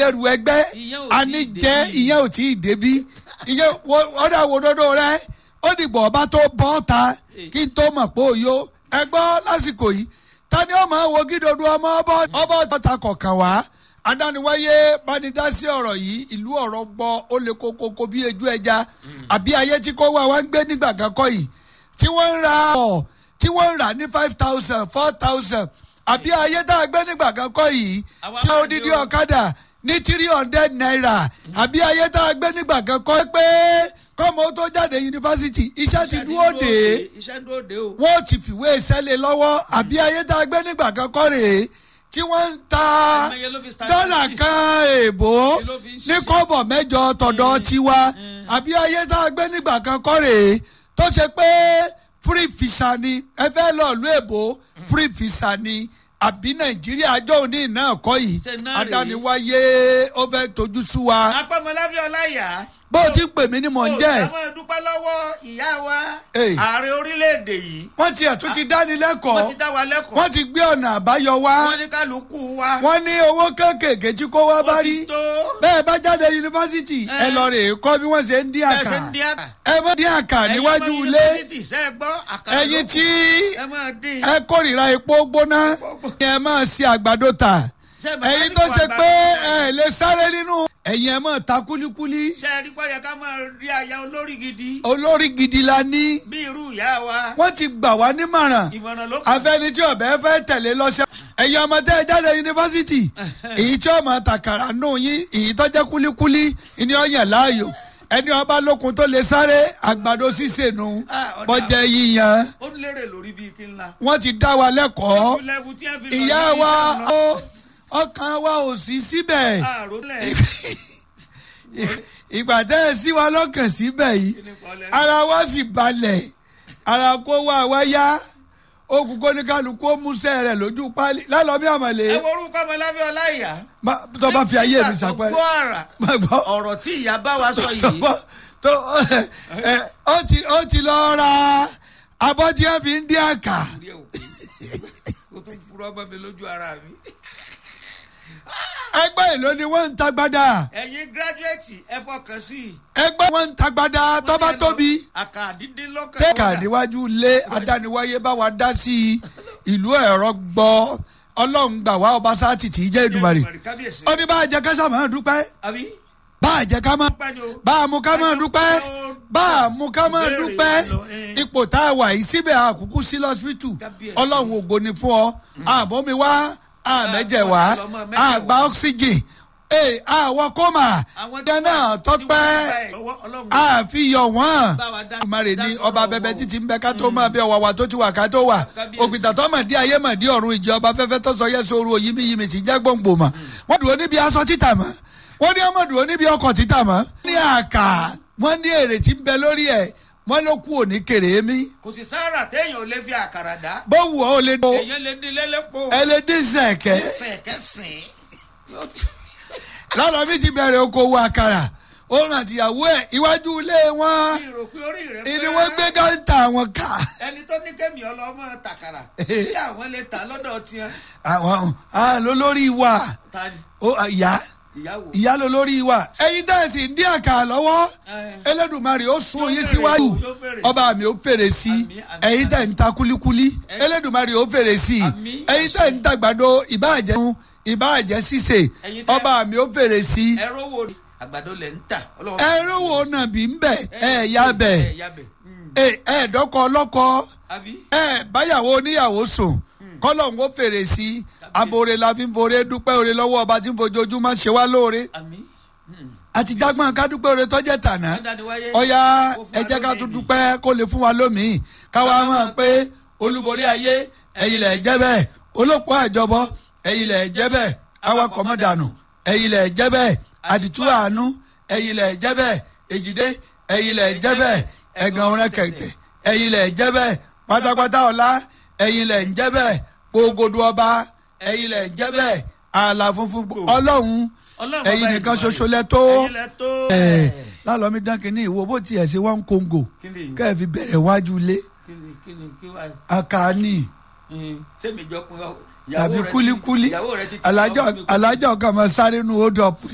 ẹrù ẹgbẹ́ Ìyẹn ò tí ì anijẹ́ débí. ìyẹn ò tí ì débí ìyẹn wo- ọ̀dà wo dodo rẹ ó dìgbò ọba tó bọ́ ta kí n tó mọ̀ pé òyò ẹgbọ́ lásìkò yìí ta ni ó máa wo kí dodo ọmọ ọbọ̀ ọbọ̀ tọ́ta kọ̀ọ̀kan wá adániwáyé bánidásí ọ̀rọ̀ yìí ìlú ọ̀rọ̀ gbọ́ ó lè kókókó bí ejú ẹja àbí ayé tí kò wá wá ń gbé nígbà kan kọ́ yìí tí wọ́n ń ra ọ̀ tí wọ́n ń rà ní five thousand four thousand àbí ayé tá a gbé nígbà kan kọ́ yìí Àwa tí máa ó dídí ní o. ọ̀kadà ní three hundred naira àbí ayé tá a gbé nígbà kan kọ́ pé kọ́mọ tó jáde yunifásitì iṣẹ́ ti dúró dé iṣẹ́ dúró dé o. wọ́n ti fìwé sẹ́lẹ̀ lọ́wọ́ àbí ayé tá a gbé nígbà kan kọ́ rèé tí wọ́n ń ta Àìmọye ló fi start dọ́là business. kan èèbò ló fi ń ní ṣiṣẹ́. kọ́bọ̀ mẹ́jọ tọ̀dọ̀ tiwa àbí ayé tá a gbé nígbà kan kọ́ rèé tó ṣe pé free visa ni ẹ fẹ́ lọ ìlú èbó free visa ni àbí nàìjíríà àjọ òní náà kọ́ yìí Ṣé náà rèé? adániwáyé ó fẹ́ tójú sú wa apẹ́mọlábí ọláyà. bó o ti ń pè mí ni mò ń jẹ́ ó máa dúpẹ́ lọ́wọ́ ìyá wa Hey. ààrẹ orílẹ̀-èdè yìí. wọ́n ti ẹ̀tún ti dánilẹ́kọ̀ọ́ wọ́n ti dá wa lẹ́kọ̀ọ́. wọ́n ti gbé ọ̀nà àbáyọ wá wọ́n ní kálukú wa. wọ́n ní owó kéékèèké tí kò wá bá ó ti rí tó. bẹ́ẹ̀ bá jáde yunifásitì ẹ Eh. lọ rè é kọ́ bí wọ́n ṣe ń dín bẹ́ẹ̀ àkà ṣe ń dín àkà. ẹ mọ́ dín àkà níwájú ilé ẹ̀yin tí ẹ máa dín. ẹ kórìíra epo gbóná ẹ máa ṣe àgbàdo tà Ṣé bàbá ẹ̀yin ní tó kò ṣe àgbàdo pé tà? ẹ lè sáré nínú ẹ̀yin ẹ máa ta kúlíkúlí ṣe é rí pé yẹ ká máa rí aya olórí gidi. olórí gidi la ní bí irú ìyá wa. wọ́n ti gbà wá nímọ̀ràn ìmọ̀ràn ló kàn. afẹ́ni tí ọ̀bẹ fẹ́ tẹ̀lé lọ́sẹ̀. ẹ̀yin ọmọ tẹ́ ẹ jáde yunifásitì èyí tí ọmọ tàkàrà nù yín èyí tó jẹ́ kúlíkúlí ni ó yàn láàyò ẹni ọba lókun tó lè sáré àgbàdo sísè nù Ah, ọ̀dà. bọ́jẹ́ yíyan ó lérè lórí bíi kí n la. wọ́n ti dá wa lẹ́kọ̀ọ́ Ojú lẹ́bù tí wọ́n fi lọ ìyá yí wa iṣẹ́ lọ. ó- ọkàn wa ò sí síbẹ̀ àròlẹ̀ ìgbà tẹ́ ẹ sí wa lọ́kàn síbẹ̀ yìí Kí ni kọ́ lẹ́nu? ara wa sì balẹ̀ ara kó wá wá yá okùn kó ní kálukú ó músẹ́ rẹ̀ lójú pálí lálọ́bí àmàlè ẹ wo orúkọ ọmọlábí ọláìyá. má- tó bá fi ayé mi Nígbà tó sàpẹ́ gbọ́ àrà má gbọ́ ọ̀rọ̀ tí ìyá bá wa sọ tó yìí. gbọ́ tó ẹ ó ti ó ti lọ ra abọ́ tí wọ́n fi ń dín àkà Orí ẹ̀ ò pé. o tún furọ́ bọ́ mi lójú ara mi. ẹgbẹ́ èlò ni wọ́n ń tagbada ẹ̀yin gírájúẹ̀tì ẹ fọkàn sí i. ẹgbẹ́ wọn ń tagbada tó bá tóbi àkà dídín lọ́kàn. tẹ́ka níwájú ilé adániwáyé bá wa dá sí i ìlú ẹ̀rọ gbọ́ ọlọ́run gbà wá ọba sáàtì tí í jẹ́ ìdùmarè kábíyèsí. ó ní bá a jẹ ká sàmà dúpẹ́ àbí. bá a jẹ ká má dúpẹ́ ni o. bá a mú ká má dúpẹ́ bá a mú ká má Ìbéèrè dúpẹ́ yẹn lọ, eh. ipò tá a wà yìí síbẹ̀ àkúkú sí lọ́sibítù Kábíyèsí. ọlọ́run ògo ni fún ọ àbọ̀mí wá àmẹ́jẹ̀ wá ọmọ mẹ́jẹ̀ àgbà oxygen ee àwọ̀ kọ́mà àwọn jẹ́ náà tọ́pẹ́ àfihàn wọn. Bá wa dá- ìmọ̀ràn dá ni sọ̀rọ̀ ọba wọn bẹbẹ o. títí ń bẹ ká tó máa bẹ ọwà wa tó ti wà ká tó wà Kábíyèsí. òpìtà tó mọ̀ dí ayé mọ̀ dí ọ̀run ìjọ ọba fẹ́fẹ́ tó sọ yẹ sóru òyìnbí yìí mi ti jẹ́ gbòǹgbò mọ̀ wọ́n dúró níbi aṣọ títà mọ́ wọ́n ní ọmọ dúró níbi ọkọ̀ títà mọ́ ní àkà wọ́n ní èrè tí ń bẹ lórí ẹ̀ wọ́n ló kú òní kèrè mí kò sì sára téèyàn ò lè fi àkàrà dá. bó wù ọ́ ó lè do èèyàn lè dín lélẹ́pọ̀. ẹlẹ́dínsẹ̀kẹ́ sẹ̀kẹ́sìn. lọ́dọ̀ mi ti bẹ̀rẹ̀ okòwò àkàrà òun àtìyàwó ẹ̀ iwájú ilé wọn ìrò pé orí rẹ̀ ìní wọ́n gbé gáńtà wọn kà ẹni tó ní kémi ọlọ́mọ tàkàrà tí àwọn lè tà lọ́dọ̀ tiẹ̀. àwọn lólórí wa ta ni ó ìyá ìyàwó. ìyá lólórí wa ẹ̀yin tẹ̀sí ń dín àkà lọ́wọ́ Eh. Elédùmarè ó sún Yóò yín fèrè síwájú sí, yóò fèrè sí. ọba mi ó fèrè sí Àmín, àmín, ẹ̀yin tẹ̀ ń ta kulikuli Elédùmarè ó fèrè sí Àmín, ẹ̀yin tẹ̀ ń ta gbàdo ìbáàjẹ́ ìbáàjẹ́ ṣíṣe Ẹ̀yin tẹ́- ọba mi ó fèrè sí ẹ̀rọ wo ni àgbàdo lẹ̀ ń tà. Ọlọ́run- ẹ̀rọ wo nàbí ń bẹ̀ ẹ̀ ya bẹ̀ ẹ̀ ya bẹ̀. Mm. ẹ̀ ẹ̀ dọ́kọ̀ ọlọ́kọ̀ àbí. ẹ̀ báyàwó oníyàwó sùn kọ́lọ̀ ń kó fèrè sí abore la fi ń fore dúpẹ́ ore lọ́wọ́ ọba tí ń fojoojúmọ́ ṣe wá lóore àmì. àti jágbọ́n ká dúpẹ́ ore tọ́jẹ́ tàná Ọ̀dàdìwáyé. ọ̀ya Ó fún ẹ wa jẹ́ ká lónìí tún ni. dúpẹ́ kó lè fún wa lómìn káwa mọ̀ pé olúborí ayé ẹ̀yin lẹ̀ jẹ́ bẹ́ẹ̀ olóko àjọbọ ẹ̀yin lẹ̀ jẹ́ bẹ́ẹ̀ awakọ̀ mọ̀ dànù ẹ̀yin lẹ̀ jẹ́ bẹ́ẹ̀ àdìtú àánú ẹ̀yin lẹ̀ jẹ́ bẹ́ẹ̀ èjìdé ẹ̀yin lẹ̀ jẹ́ bẹ́ẹ̀ ẹ̀gàn ọ̀rẹ́ kẹ̀kẹ́ ẹ̀yin lẹ̀ jẹ́ bẹ́ẹ̀ pátápátá ọ̀la ẹ̀yin lẹ̀ jẹ́ bẹ́ẹ̀ gbogbo ọba ẹ̀yin lẹ̀ jẹ́ bẹ́ẹ̀ ààlà funfun ọlọ́run Ọlọ́run ẹ̀yin ọba nìkan Èdùmàrè. ṣoṣo lẹ tó ẹ̀yin lẹ tó. ẹ lálọ́mí dán kínní ìwo bó tiẹ̀ ṣe wọ́n ń kóńgò Kí ni ìwọ? kẹ́ ẹ̀ fi bẹ̀rẹ̀ wájú ilé kí ni kí ni kí wá. àkàní sẹ́mi jọ kun ìyàwó tàbí rẹ ti- kúlíkúlí ìyàwó rẹ ti ti alájọ sọ fún mi pé- alájọ kan máa sáré nu hold up